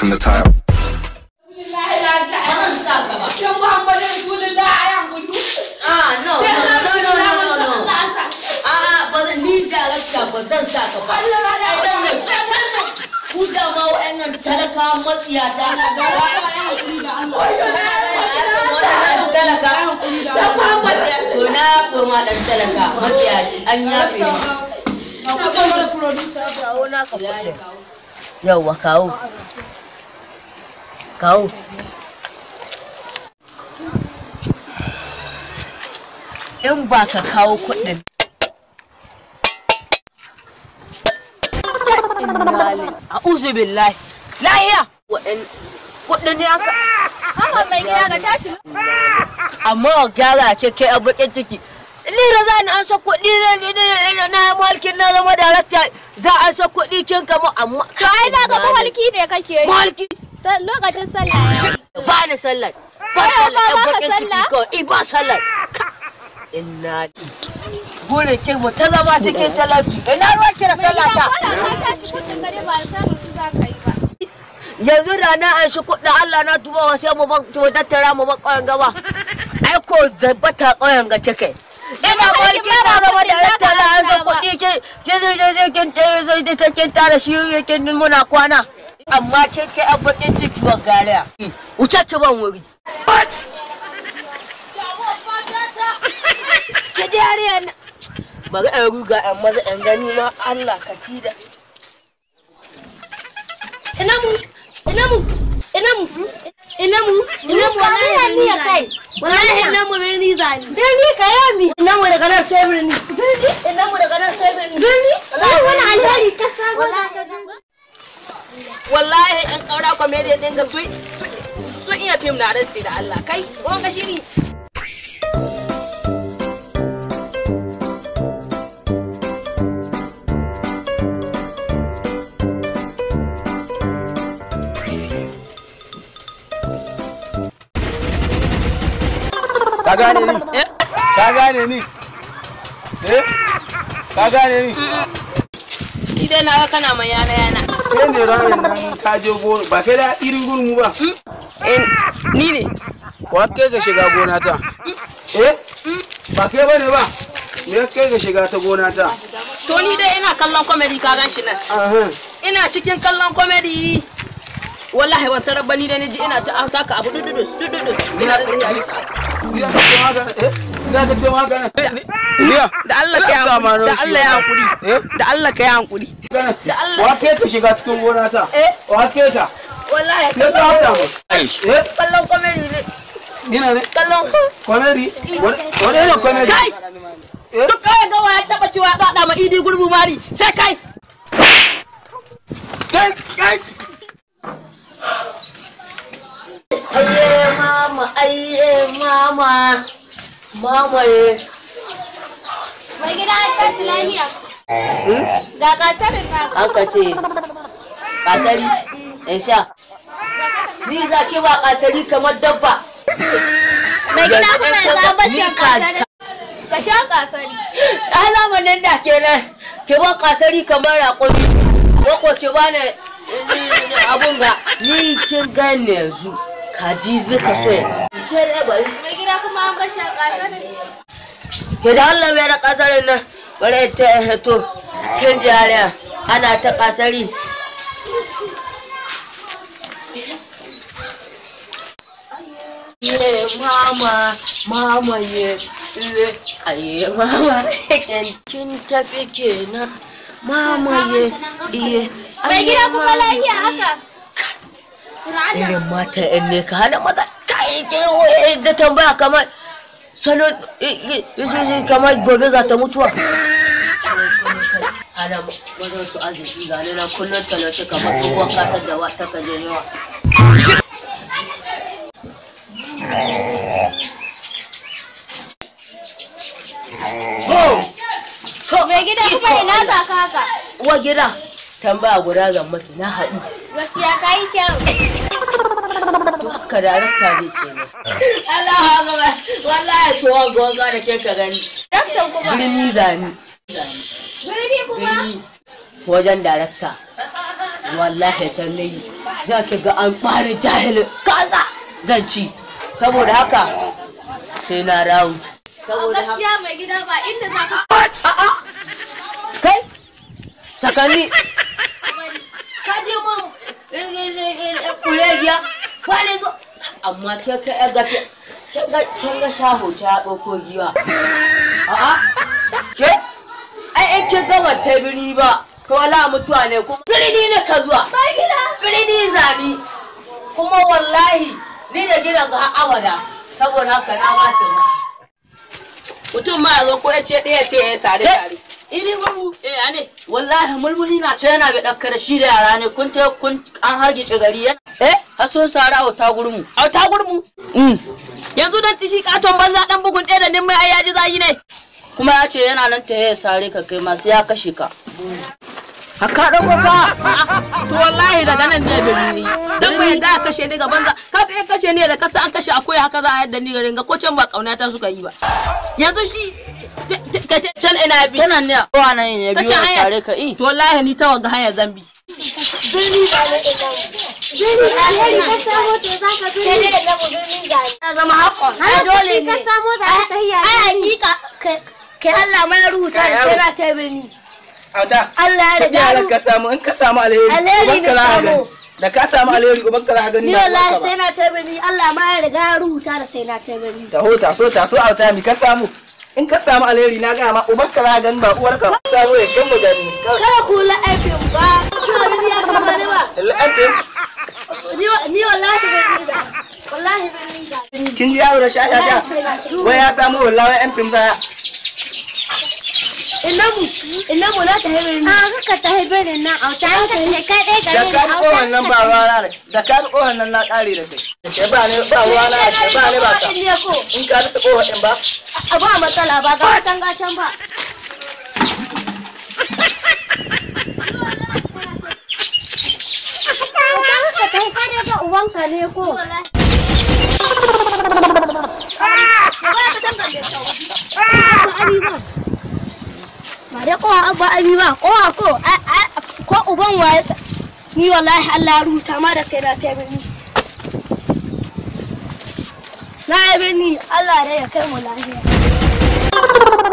from the top. Bazan sa ka ba. Yan Muhammadu Rasulullah a yan gudu. Ah, no, no, no, no, no, no, no. A'a, ba zan ni darakta ba zan sa ka ba. Ai dan ne. Ku da ma wa'annan talakawan matsiyata. Wannan talaka. To na koma dan talaka matsiyaci an yafe ni. kawo naka kuɗin yauwa kawo kawo in ba ka kawo kuɗin a uzu billahi lahiya waɗin kuɗin ne aka Haba mai gida ka tashi. amma a gyara ke kai a bakin ciki ni da za ni an sa kuɗi na na mulkin na zama darakta za a sa kuɗi kin kama amma To ai na ga mahalki ne kake yi. mulki Sa- Lokacin sallah ya yi. ba ni sallar ba Ai, sallar amma ɗan ba ka bakin ciki sallah? kawai i ba sallar inna gurin kin mu ta zama cikin talauci ina ruwa kira Mai sallah gida ta ko da ka tashi kudin gare ba da samun su za ka yi ba. yanzu da na an shi kuɗin Allah na tuba wa sai mu ban to tattara mu ban ƙauyen gaba ai ko zabbata ƙauyen ga take ina mulki na gaba da tattara an san kuɗi ke ke ke kin kin kin tara shi kin muna kwana amma ke ke abbakin ciki wa gariya wuce ki ban wuri ke da yariya na bari an ruga an maza an gani ma Allah ka ci da Ina mu, ina mu, ina mu, ina mu, ina mu wallahi ni ya kai. Wallahi ina mu birni zani. Birni ka yami. Ina mu daga nan sai birni. Birni? Ina mu daga nan sai birni. Birni? Wallahi wani alheri ka samu. wallahi in kaura comedian din ga su sun iya fim na rantsi da Allah kai wanga shiri Ka gane ni? eh Ka gane ni? Eh? Ka gane ni? ni dai na ga kana mai yana yana Kai ne ranar nan ka je gona ba kai da irin gurmu ba. ni ne Wa kai ga shiga gona ta? Eh? Ba kai bane ba? Me ya kai ga shiga ta gona ta? to ni dai ina kallon comedy ka gan shi nan Aha. ina cikin kallon comedy wallahi ban sarar bani da ni ji ina ta taka abu dududus dududus ina da tafiya bisa Ina ka ce haka eh? Ina ka ce haka nan? Iya. da Allah ka yi hankuri da Allah ya hankuri Eh? da Allah ka yi hankuri Da Allah. Wa kai ka shiga cikin gona ta? Eh? Wa kai ta? wallahi Ya ta hata mu. Eh? kallon comedy ne Ina ne? kallon Comedy? Wani ne comedy? kai Eh? duk kawai ga waya taba cewa ba da ma idi gurbu mari sai kai Kai, kai. Aye mama, aye mama, mama ye. Mai gida an tashi lafiya. Ga kasarin ta. Aka ce, kasari, in sha. Ni za ki ba kasari kamar dabba. Mai gida kuma yanzu an bashi Ni an ka- kasari. Ka sha kasari. A zamanin da kenan, ki ba kasari kamar raƙumi. Ko ki ba ni abun ga ni kin gane yanzu. Kaji nika so ya. Ke da bari. Mai gida kuma an bashi an kasari. ke da Allah mai da kasarin nan bari ta hito kin jariya ana ta kasari ye mama mama ye ye aye mama kin tafi kenan mama ye ye Mai gida kuma lafiya haka. Ra'ada. irin mata yan ne ka hana maza ta yi ke da tambaya kamar salon kamar gobe za ta mutuwa ana wajen su arziki ga na kullum talauci kamar tsohuwar kasar da wa ta kaje yawa Mai gida kuma ina za ka haka. wa gida tambaya guda zan maki na haɗu Gaskiya ka yi kyau. to haka darakta zai ce ne Allah akbar wallahi to gonga da ke ka gani Daktan kuma. birni zani Birni kuma. birni wajen darakta wallahi can ne za ki ga an ɓare jahilin kaza zan ci saboda haka sai na dawo saboda haka gaskiya mai gida ba inda za ka a'a kai sakanni ka je mun kulegiya kwale zo amma ke ka yar gafe kin ga shaho ta ɗauko giwa a'a ke ai in kin gama ta biri ba to wala mutuwa ne kuma birni ne ka zuwa birni zani kuma wallahi ni da gidan ga har abada saboda haka na wata ba mutum ma ya zo ko ya ce ɗaya ce ya sare sare ini gurbu eh ane wallahi mulmuli na ce yana bai ɗauka da shi da yara ne kun ta kun an hargice gari yana eh har sun sara a ta gurmu a ta gurmu yanzu dan tishi katon banza dan bugun ɗaya da nimai ai yaji zagi ne kuma ya ce yana nan ta ya sare ka kai masu ya kashe ka haka ɗauko fa to wallahi daga nan zai bi ni dan bai yadda a kashe ni ga banza ka sai kashe ni da kasa an kashe akwai haka za a yadda ni garin ga ko can ba kauna ta suka yi ba yanzu shi ka ce can ina bi tana ne a kowa nan ya Ka biyo ce ya haya. sare ka i to wallahi ni ta wanga haya zambi birni ba na ina birni alheri ka samo to za ka birni da namu birni ga na zama haƙon ai dole ne ka samo za ka tahiya ai hakika kai Allah ma ya rubuta da sai na ta birni Auta. Allah ya riga Yaran ru ka samu in ka samu alheri. Alheri ubanka na za ka samu. gani. Da ka samu alheri uban ka za ka gani ni ba wallahi uwarka sai ba. na ta birni Allah ma ya riga ya rubuta da sai na ta birni Taho taso taso auta mi ka samu. In ka samu alheri na gaya ma uban ka za ka gani ba uwarka ba. Samu ya kin mu gani. kada ku la aikin ba ta birni ya kama ne ba La'antin. ni wa- ni wallahi birni da wallahi birni da Kin ji yaro da sha sha sha. Wai ya samu wallahi yan fim baya. Inamu, inamu na ta hebe ni. Ah, ka ta hebe ni nan a ta ka ne kai dai Da ka ji tsohon nan ba ruwa na da. Da ka ji tsohon nan na kare da kai. Da ke ba ne ba ruwa na da ke ba ne ba ka. ne ko. In ka ji tsohon ɗin ba. A ba matsala ba ga can ga can ba. Ka ta hebe ga uwanka ne ko. Ba dai kowa abba abi ba, kowa ko, a- a- ko uban waye ta- ni wallahi Allah ya rubuta ma da sai na ta birni. Na yi birni Allah dai ya kai mu lafiya.